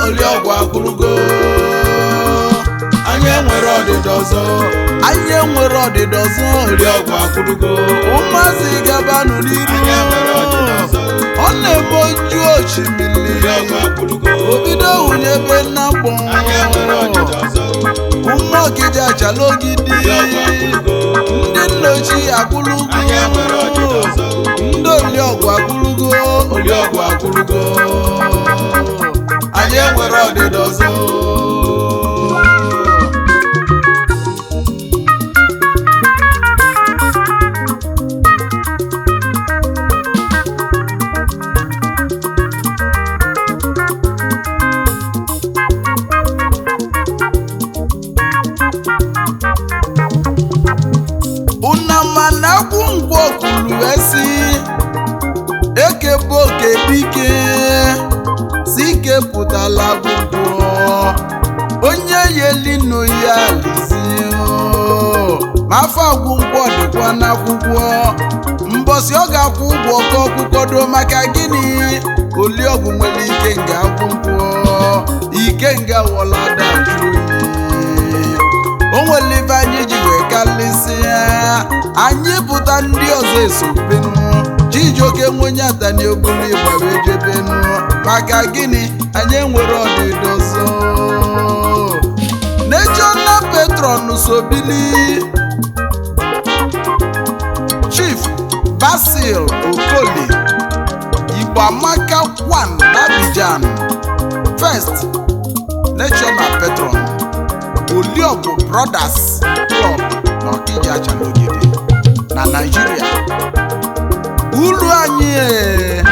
oliọgwụ akwụrụgo anyị enwere ọdịda ọzọ anyị enwere ọdịda ọzọ oliọgwụ akwụrụgo ụmụazị gabanụ n'iru anyị enwere ọdịda ọzọ ọ na-eme oju osimiri oliọgwụ akwụrụgo obido hunyebe na mgbọ anyị enwere ọdịda ọzọ ụmụ ọkịja achala ogidi oliọgwụ akwụrụgo ndị nna ochie akwụlugo anyị enwere ọdịda ọzọ ndị oliọgwụ akwụlugo oliọgwụ akwụrụgo anyị enwere ọdịda ọzọ unama na akwụ ngwọ kwuru esi eke bụ oke dike si ike pụtala akwụkwọ onye yelinu ya lizie ma afọ agwụ ngwọ dịkwa n'akwụkwọ mbọsị ọ ga-akwụ ụgwọ ka ọkwụkwọdo maka gịnị oliọgwụ nwere ike nga akwụkwọ ike nga wọlada jụ oyi o nwere ibe anyị ji wee kalịsịa anyị pụta ndị ọzọ esobenu chijioke nwenye atani oburu ịgba wee jebenu maka gịnị anyị enwere ọdịda ọzọ national patron sobili chief basil okoli igbo amaka 1 n'abidjan first national patron Oliọgwụ Brothers Club n'Ọkịja Achalogide na Naịjirịa. Ulu anyị ee,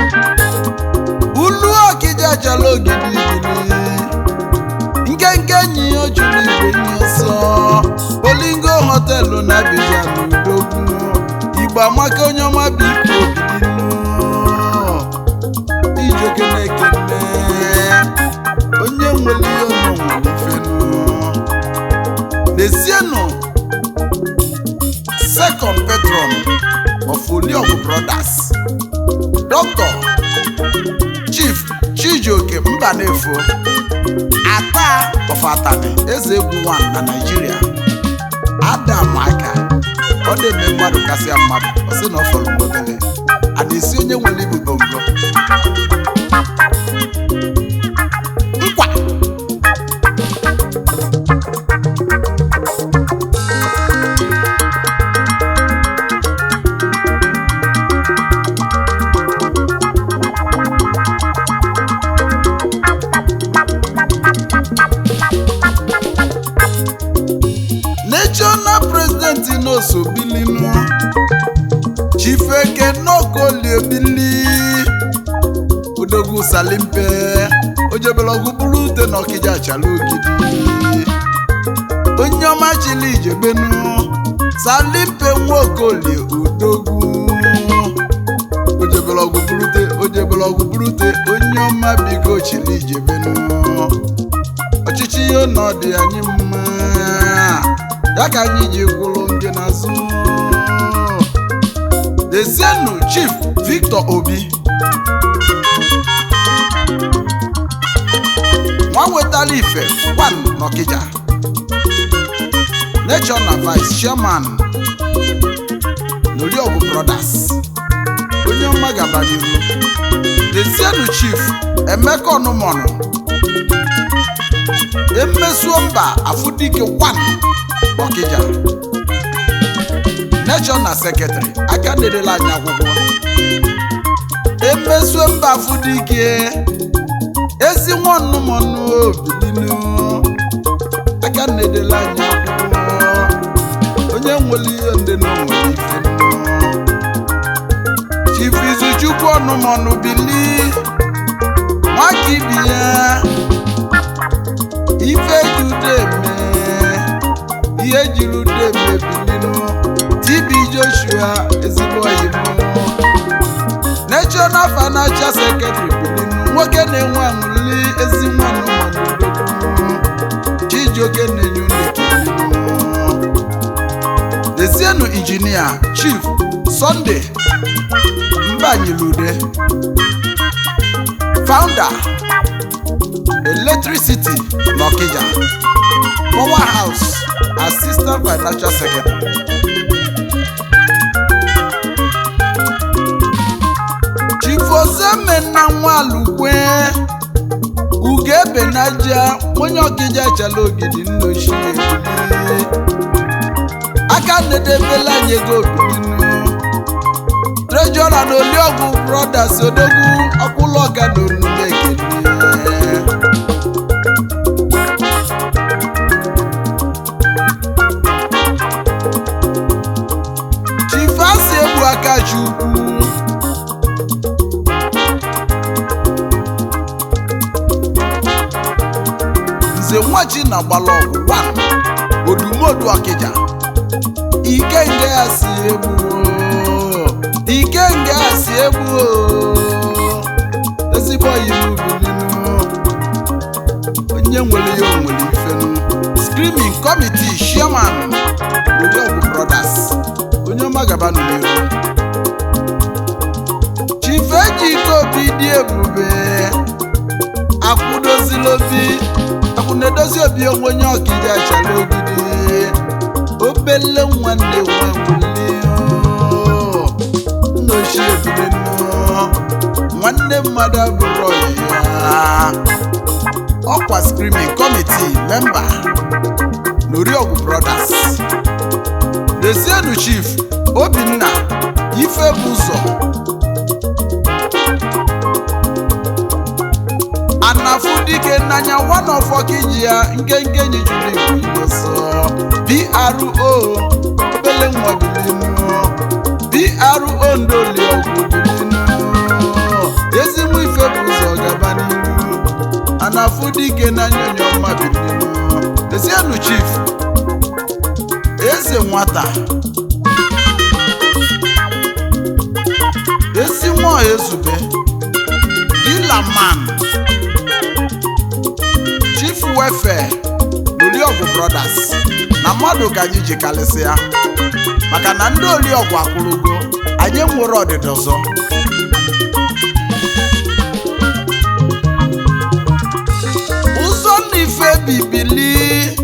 ulu Ọkịja Achalogide bili nkenke enyi ya juru igwe nye ọsọ Olingo họtelụ na Abidjan Udogwu Igbo amaka onye ọma bụ ike obilinu Ijoke na-ekene onye nwere ihe ọnụ nwere ifenu N'ezienụ second patron of Oliọgwụ Brothers Dr. Chief Chijioke Mbanefo Ata of Atani Eze Egwu 1 na Nigeria Adam aka ọ na-eme mmadụ kasịa mmadụ ọ sị na ọ fọrọ mgbobele a na-esi onye nwere ibu bongo nkwa national president n'osobilinu chifeke n'okoliebili odogwu salimpe ojebelọgwụ bụrụ ute n'ọkịja achala ogidi onye ọma chili ijebenu salimpe nwaokolie odogwu ojebelọgwụ bụrute ojebelọgwụ bụrute onye ọma biko chili ijebenu ọchịchị ihe ọnọdụ anyị mma ya ka anyị ji gwụrụ ndị n'azụ Ezienu Chief Victor Obi nwa wetara ife one n'Ọkịja Nature na Vice Chairman n'Oriọgwụ Brothers onye ọma gaba n'iru Ezienu Chief Emeka Ọnụmọnụ emesuo mba afụdike 1 Ọkịja Nature na Secretary aka na-edela anyị akwụkwọ emesuo mba afụdike ezi nwanụmọnụ obilinu aka na-edela anyị akwụkwọ onye nwere ihe ndị na onwere ife Chief Izuchukwu ọnụmọnụ bili nwaka ibi ya ife jude eme ihe jiri ude eme bilinu TB Joshua ezigbo oyi m National Financial Secretary bilinu nwoke na-enwe aṅụli ezi nwanụ manudogwu Chijioke na-enye unu ekilinu Ezienu Injinia Chief Sunday Mbanyilude Founder electricity n'Ọkịja power house assistant financial secretary chifozemena nwalukwe ugebenaja onye Ọkịja chala ogidi nna ochie ebili aka nedebela anyị ego obidinu trejọra na oliọgwụ brothers odogwu ọkwụlọga na onume ekene chifasi egbu aka chukwu nze nwachi na gbalọgwụ 1 odumodu ọkịja ikenge ya si egbu o. ikenge ya si egbu o. ezigbo oyibo bilinu onye nwere ya o nwere ifenu screaming committee chairman Oriọgwụ brothers onye ọma gaba n'iru chief ejike obi dị ebube akwụdozila obi akwụna-edozi obi onwe onye ọkịja chara ogidi obele nwanne nwewuli nna ochie ebule nnọọ nwanne mmadụ abụrụ ọyị ya ọkwa screaming committee memba n'Oriọgwụ brothers Desienu chief Obinna Ifebụzọ anafudike n'anya one of ọkiji ya nkenke enyi juru igwe igoso PRO obele nwa bilinu PRO ndoli ọgwụ bilinu ezigbo ife bụ ụzọ gaba n'iru anafudike n'anya onye ọma bilinu Desienu chief eze nwata ezi nwa ezube dilaman chief welfare Oriọgwụ brothers na mmadụ ka anyị ji kalịsịa maka na ndị Oriọgwụ akwụrụgo anyị nwere ọdịda ọzọ ụzọ na ife bibili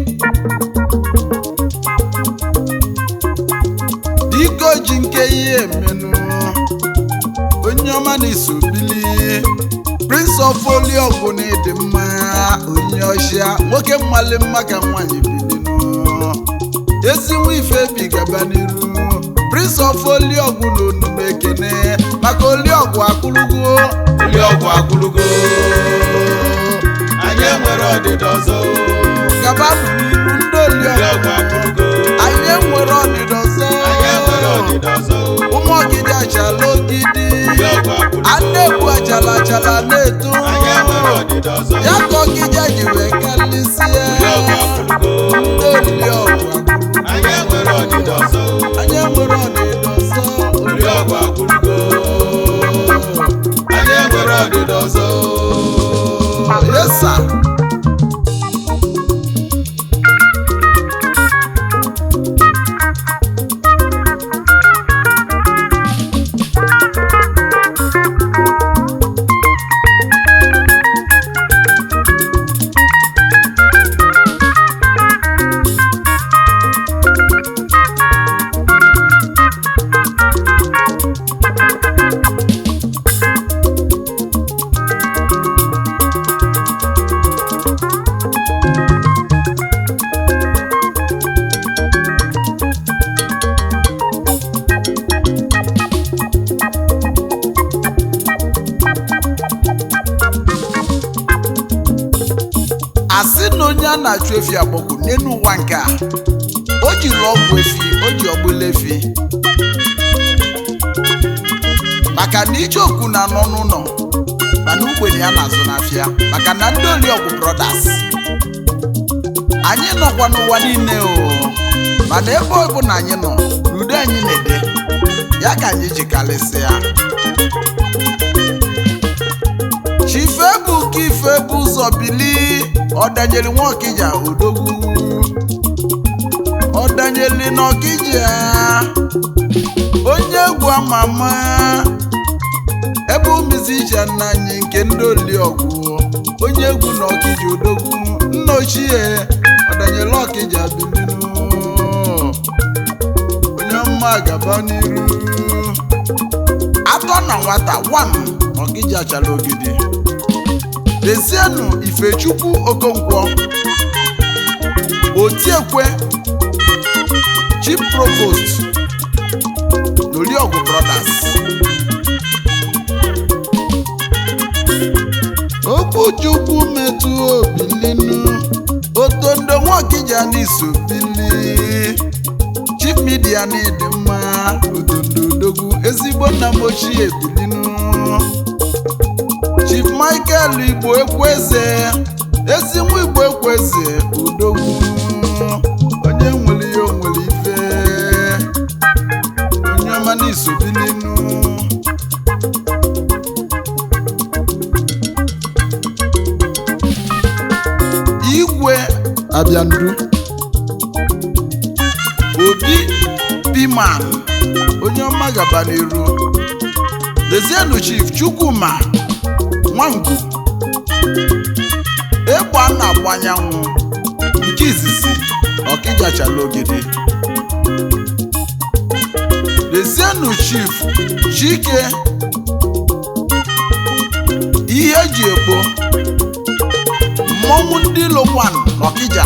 biko ji nke ihe emenụ onye ọma na-eso bili prince of Oriọgwụ na ịdị mma onye ọchịa nwoke mmali mma ka nwaanyị bilinu ezinwa ife bi gaba n'iru prince of Oriọgwụ na onume ekene maka Oriọgwụ akụrụgo Oriọgwụ akwụrụgo anyị enwere ọdịda ọzọ gaba n'iru ndị Oriọgwụ Oriọgwụ akwụrụgo anyị nwere ọdịda ọzọ anyị enwere ọdịda ọzọ ụmụ ọgidi achala ogidi Oriọgwụ akwụrụgo a na-egbu achala achala na-eto anyị enwere ọdịda ọzọ ya ka ọgidi ji wee kalịsie Oriọgwụ akwụrụgo ndị Oriọgwụ anyị enwere ọdịda ọzọ anyị nwere ọdịda ọzọ Oriọgwụ akwụrụgo anyị enwere ọdịda ọzọ yesa asị na onye a na-achụ efi agbọgwụ n'elu ụwa nke a o jiri ọgwụ efi o ji ọgbụla efi maka na icheoku na-anọ n'ụlọ mana ugbenye ya na-azụ n'afịa maka na ndị Oriọgwụ brothers anyị nọkwa n'ụwa niile o mana ebe ọ bụ na anyị nọ n'udo anyị na-ede ya ka anyị ji kalịsịa chife bụ ka ife bụ ụzọ bili ọdanyeli nwaokija odogwu ọdanyeli n'ọkija onye egwu ama ama ebe umizi ije nna anyị nke ndị Oriọgwụ onye egwu na ọkija odogwu nna ochie ọdanyela ọkija bilinu onye ọma gaba n'iru atọ na nwata wan ọkija chala ogidi dezienụ ifechukwu okonkwo otiekwe chief provost n'Oliọgwụ brothers okwuchukwu metụ obi ninu otondo nwokija n'iso bili chief media n'ịdị mma otondo odogwu ezigbo nna m ochie bilinu chief michael igbo ekweze ezi nwa igbo ekweze odogwu onye nwere ihe o nwere ife onye ọma n'iso bilinu igwe abịandu obi piman onye ọma gaba n'iru dezienu chief chukwuma nwangwu ịgba na-agba anyanwụ nke izizi ọkịjachala ogede dezienu chief chike ihe eji ekpo mmọnwụ ndị lokwan n'ọkịja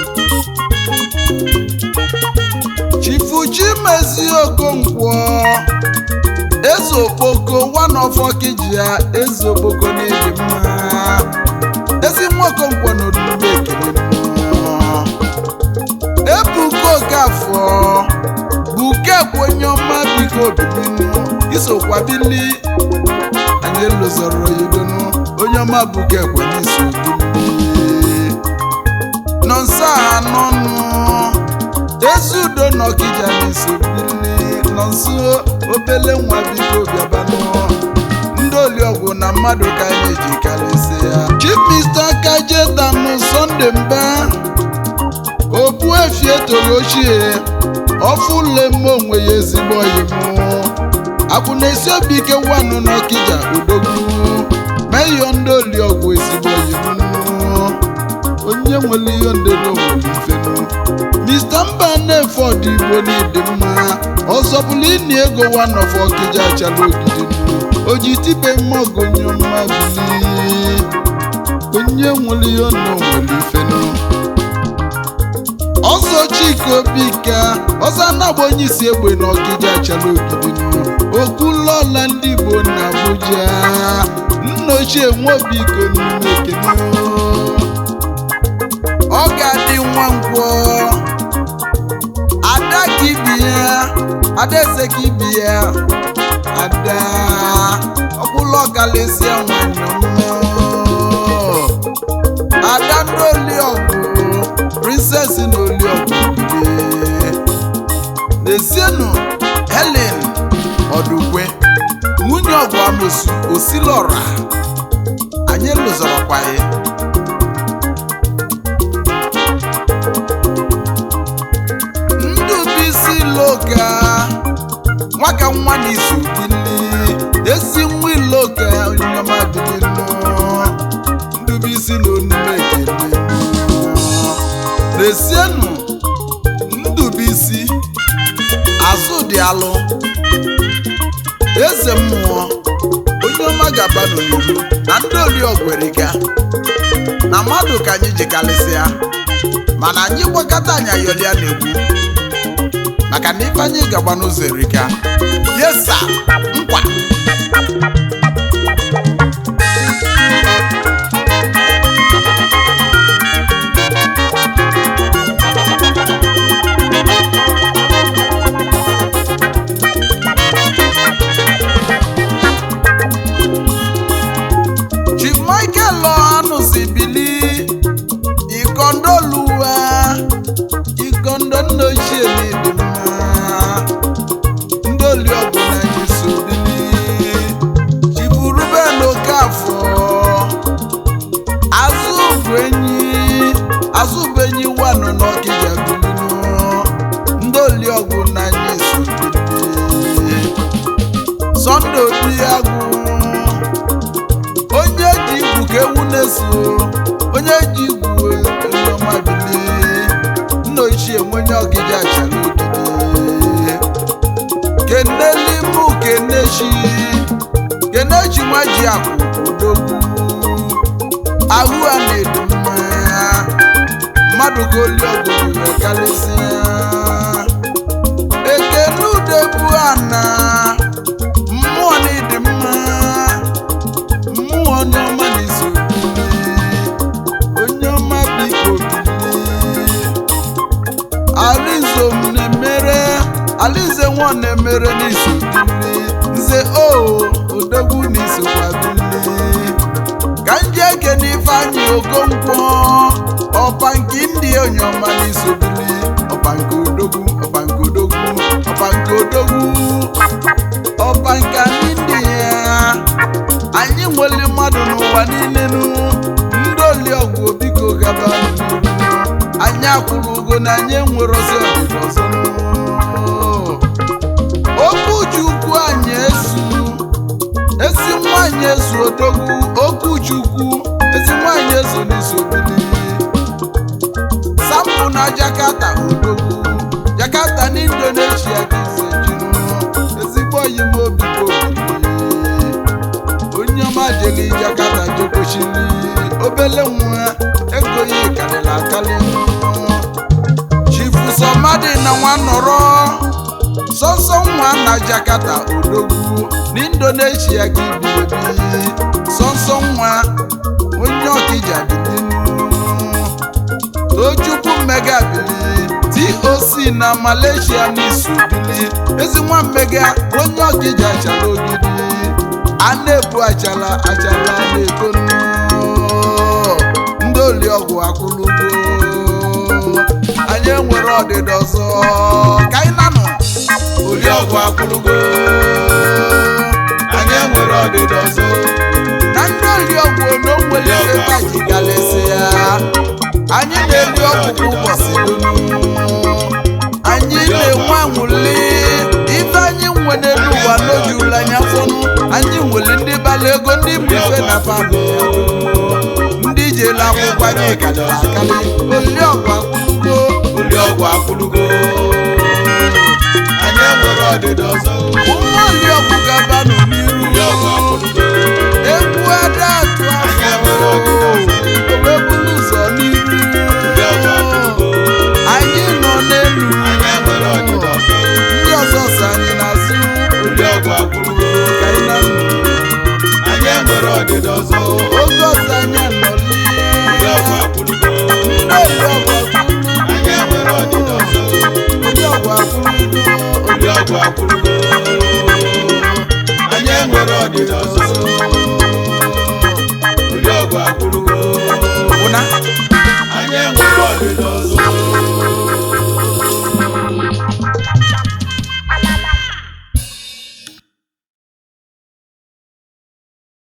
chifuchi mezi okonkwo eze okpoko one of ọkịja eze okpoko n'ịdị mma ezi nwa okonkwo na odume ekele mmụọ ebuka okafọ bukekwe onye ọma biko obininu isokwa bili anyị elozọrọ yidonu onye ọma bukekwe n'iso bili nọ nso a n'ọnụ ezi udo na ọkịja n'iso bili nọ nso obele nwa biko bịabanụ ndị oliọgwụ na mmadụ ka anyị eji karịsịa chief mr kajetanụ sọnde mba obu efi etoro ochie ọfụlemme onwe ya ezigbo oyimụ akwụ na-esi obi ike wanụ n'ọkịja odogwu meyọ ndị oliọgwụ ezigbo oyimụ onye nwere ihe ndere onwere ifenu mr mba na-efe ọdịgbo n'ịdị mma ọzọ bụla ịna ego wanof ọkịja achala ogidi o ji tipe mmọgụ onye ọma bili onye nwere ihe na onwere ifenu ọzọ chika obika ọzọ anagba onye isi egbe na ọkịja achala ogidi okwulọla ndị igbo na abuja nna ochie nwobiko n'ime ekene ọ ga-adị nwa ngwọ ada ka ibi ya adaeze ka ibi ya ada ọkwụlọ kalịsịa nwanyị ọma ada ndị oliọgwụ princess na oliọgwụ bibe n'ezienụ helen ọdụkwe nwunye ọgwụ amosu osilọra anyị lụzọrọkwa ya ndụbụisi loka nwaka nwa n'izu bili esi nwa iloka onyoma bilinu ndụbụisi na onume ekele n'esienụ ndụbụisi azụ dị alụ eze mmụọ onye ọma ga-aba n'oliru na ndị oliọgweriga na mmadụ ka anyị ji kalịsịa mana anyị gbakọta anyị ayọlịa na-egwu maka na ife anyị gagba n'ụzọ erika yesa nkwa chief michael ọhanụ si bili ikondoluwa ikondo nna ochie n'ịdị mma ndị oliọgwụ na anyị so bili chifu ruben okafọ azụbụ enyi azụbụ enyi wanụ n'ọkịja bilinu ndị oliọgwụ na anyị so bili sọnde obi agwụ onye ji igwu ka ewu na na-eso onye ji igwu onye ọma bilie nna ochie m onye ọgịdị achara ogide keneli mụ kenechi kenechi nwa ji akwụ odogwu ahụ a na-edu mma mmadụ ka oli ọgụgụ karịsịa ekene udebu ana mmụọ na ịdị mma mmụọ onye ọma na-eso onye ọma biko bilie alizo m na-emere alize nwa na-emere n'iso bili nze o odogwu n'isokwa bili ka nje ekene ifeanyị okonkwo ọpa nke ndị onye ọma n'iso bili ọpa nke odogwu ọpa nke odogwu ọpa nke odogwu ọpa nke anyị ndị ya anyị nwere mmadụ n'ụwa niile nu ndị oliọgwụ biko gaba n'ihu anyị akwụrụ ugo na anyị enwere ọzọ ọdịda ọzọ nụ. okwu chukwu anyị esu ezi nwanyị ezu odogwu okwu chukwu ezi nwanyị ezu n'isobili sampụ na jakarta odogwu jakarta na indonesia ka ise jinu ezigbo oyi m obi bụ obi onye ọma jeli jakarta jekwechili obele nwa ego ya karịrị akarị chifu sọmadị na nwa nọrọ sọsọ nwa na jakarta odogwu na indonesia ka ibi ebi sọsọ nwa onye ọkija bilinu tochukwu mmega bili toc na malaysia n'isu bili ezi nwa mmega onye ọkija achara ogidi a na-ebu achala achala na-eto nnụọ. ndị oliọgwụ akwụlugo anyị enwere ọdịda ọzọ ka anyị nanụ Oriọgwụ akwụrụgo anyị enwere ọdịda ọzọ na ndị oliọgwụ na o nwere ebe taji galesi ya anyị na-eri ọgwụ kwa ụbọchị dum. anyị na-enwe anwụli ife anyị nwe n'elu ụwa n'ojula anya fọnụ anyị nwere ndị bala ego ndị bụ ife na pabụ ndị jere akwụkwọ anyị karịrị akarị oliọgwụ akwụlugo Oriọgwụ akwụrụgo anyị enwere ọdịda ọzọ ụmụ oliọgwụ gabanụ n'iru Oriọgwụ akwụrụgo egwu ada atụ Anyị afọ enwere ọdịda ọzọ. owebulu ụzọ n'iru Oriọgwụ akwụrụgo anyị nọ n'elu anyị enwere ọdịda ọzọ ndị ọzọ so anyị n'azụ Oriọgwụ akwụrụgo ka anyị na nụ anyị enwere ọdịda ọzọ oge ọzọ anyị anọlie Oriọgwụ akwụrụgo oliọgwụ anyị enwere ọdịda ọzọ oliọgwụ akwụlugo Oriọgwụ akwụrụgo anyị enwere ọdịda ọzọ Oriọgwụ akwụrụgo ụna